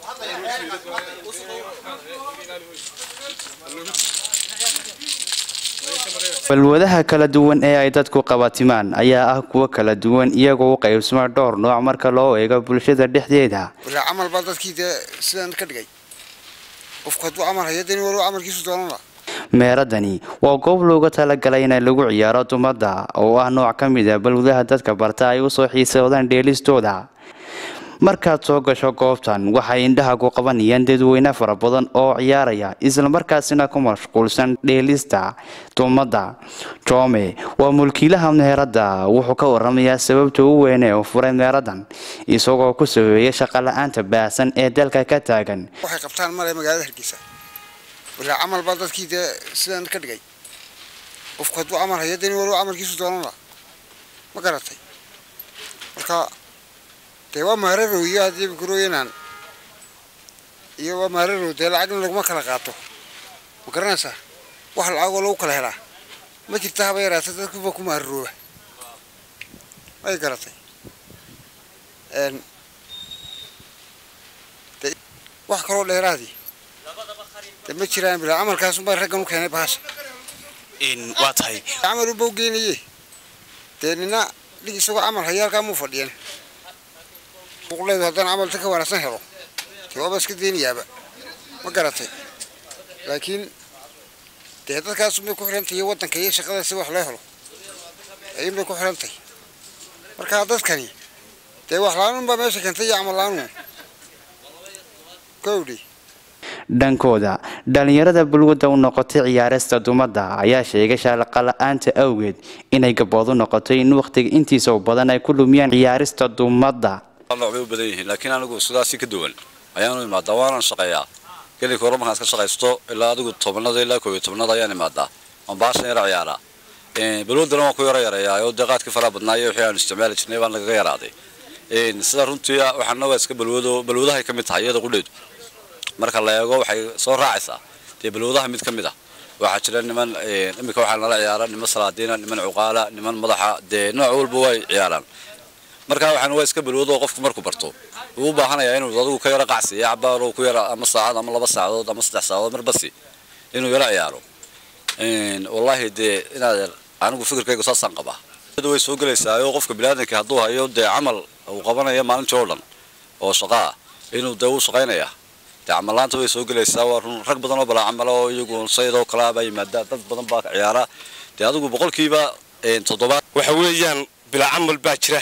balwadaha kala duwan ee ay dadku qabatimaan ayaa ah kuwo kala duwan iyagoo u qaybsama dhowr nooc marka loo eego bulshada dhexdeeda walaa camal baa dadkii dee sidaan ka dhigay qofku hadduu camal hayo deni waliba camalkiisu doonan la meeradani waa goob looga talagalay in lagu ciyaaro dumadda oo ah nooc ka mid a balwadaha dadka barta ay usoo xiisoodaan dheelistooda markaad soo gasho goobtan waxay indhaha ku qabanayaan dadweyne fara badan oo ciyaaraya islamarkaasina ku mashquulsan dheelista dumadda joome waa mulkiilaha meeradda wuxuu ka waramayaa sababta u weyne oo furay meeradan isagoo ku sabeeyay shaqala-aanta baahsan ee dalka ka taagan waxay qabtaan male magaalada hargeysa walaa camal baa dadkii dee sidaan ka dhigay qofku hadduu camal hayo deni waliba camalkiisu doonan la ma garatay marka dee waa maararow iyo haddii kurooyanaan iyo waa maararow dee lacagna laguma kala qaato ma garanaysaa wax lacagoo lagu kala helaa ma jirta haba yaraata dadkuba ku maararooba may garatay de wax kaloo dheeraadii de ma jiraan bilaa camalkaasunbaa raggan u keenay bahasha waa tahay camal unba u geynaye dee nina dhig isagoo camal haya halkaa muu fadhiyan uqleedu haddaan camalta ka wanaagsan helo dee waaba iska deynayaaba ma garatay laakiin dee dadkaasunbay ku xidhantay iyo waddanka iyo shaqada si wax loo helo ayuunbay ku xidhantay markaa dadkani dee wax la-aanun baa meesha keentay iyo camal la-aanun kowdhi dhankooda dhalinyarada bulwadda u noqotay ciyaarista dumadda ayaa sheegay shaqala-aanta awgeed inay gaboodu noqotay in wakhtiga intiisa u badan ay ku lumiyaan ciyaarista dumadda nooc bay u badan yihiin laakiin anigu sidaasi ka duwan ayaanu imaadaa waanaan shaqeeyaa gelinka hore markaan iska shaqaysto ilaa adigu tobanada ilaa koob iyo tobanada ayaan imaadaa waan baashan yara ciyaaraa balwadana waan ku yaro yareeyaa oo dee qaadkii faraha badnaayo wixii aanu isticmaali jirnay baan nagaga yaraaday sida runtii waxaana waa iska balwado balwadahay ka mid tahay iyada qudheedu marka la eego waxay soo raacaysaa dee balwadaha mid ka mid ah waxaa jira niman iminka waxaa nala ciyaara niman salaadiina niman cuqaala niman madaxa dee nooc walba way ciyaaraan markaa waxaan waa iska balwado qofku markuu barto wuu u baahanayaa inuu adigu ka yaro qacsiyo cabaar ku yara ama saacad ama laba saacadood ama saddex saacadood marbasi inuu yaro ciyaaro wallaahi dee inaad anigu fikirkaygu saasaan qabaa way soo gelaysaa oo qofka biniaadanka hadduu hayo dee camal uu qabanaya maalintii oo dhan oo shaqo ah inuu dee uu shaqaynaya dee camallaanta way soo gelaysaa waa run rag badan oo balaa camala oo iyagu sayadoo kalaa baa yimaada dad badan baa ciyaara dee adigu boqolkiiba toddobaad waxa weeyaan bilaa camal baa jira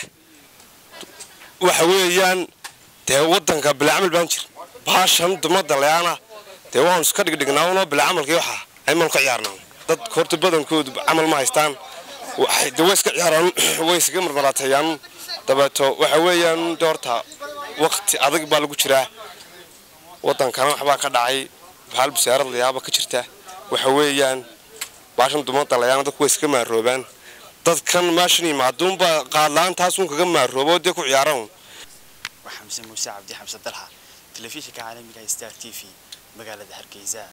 waxa weeyaan dee waddanka bilaa camal baan jir baashan dumadda leana dee waanu iska dhigdhignaa unoo bilaa camalkii waxaa aymaanu ka ciyaarnaa dad horta badankoodu camal ma haystaan de way iska ciyaaraan way iskaga marmaraateeyaan dabeeto waxa weeyaan de horta waqti adag baa lagu jiraa waddankana waxbaa ka dhacay bahal bisaarad layaaba ka jirta waxa weeyaan baashan dumadda leana dadku way iska maaroobaan dadkan meeshan yimaaduunba qaadla-aantaasuun kaga maaroobo dee ku ciyaaran waa xamse muuse cabdi xamse dalxa telefishinka caalamiga star t v magaalada hargeysa